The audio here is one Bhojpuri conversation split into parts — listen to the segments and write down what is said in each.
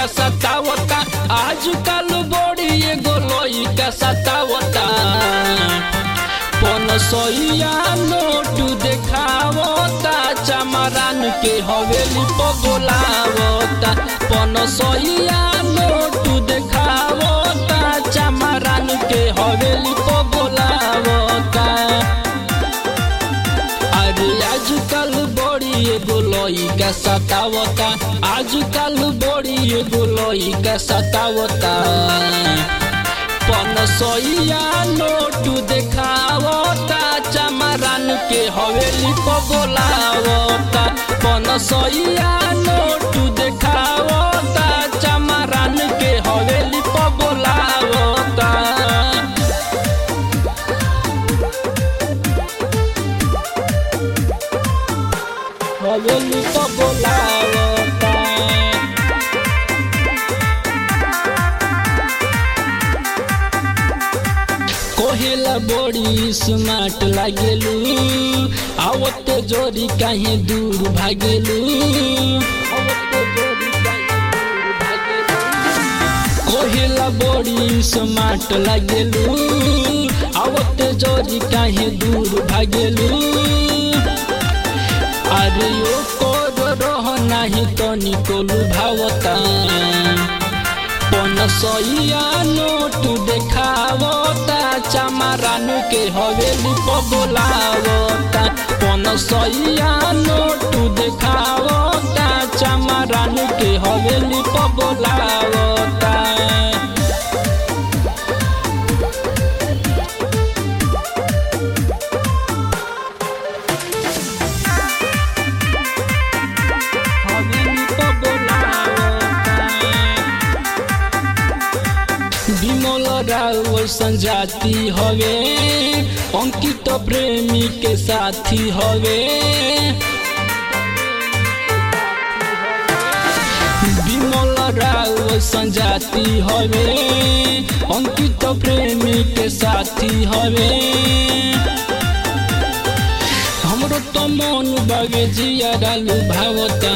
सतावता आजकल बड़ी एगो लइका सतावता पनसइया नोट देखावता चमरान के हवेली पर बोलावता पनसइया नोट देखावता चमरान के हवेली पर बोलावता अरे आजकल बड़ी एगो लइका सतावता आजकल बड़ी एगो लइका सतावता पनसइया नोट देखावता चमरान के हवेली पर बोलावता पनसइया नोट देखावता चमरान के हवेली पर बोलावता हवेली पर बोलावता कोहेला बड़ी स्मार्ट लागेलू आवते जोरी काहे दूर भागेलू आवते जोरी काहे दूर भागेलू कोहेला बड़ी स्मार्ट लागेलू आवते जोरी काहे दूर भागेलू अरे ओ कोर रह नाही तनिको लुभावता पनसइया नोट देखावता चमरान के हवेली पर बोलावता पनसइया नोट देखावता चमरान के हवेली पर बोलावता हवेली पर बोलावता विमल राव संजाति हवे अंकित प्रेमी के साथी हवे विमल राव संजाति हवे अंकित प्रेमी के साथी हवे हमरो तो मन बगे जिया डालू भावता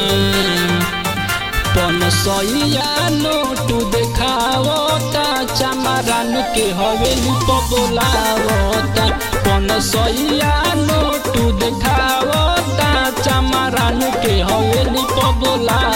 पनसइया नोट देखावता चमरान के हवेली पर बोलावता पनसइया नोट देखावता चमरान के हवेली पर बोलावता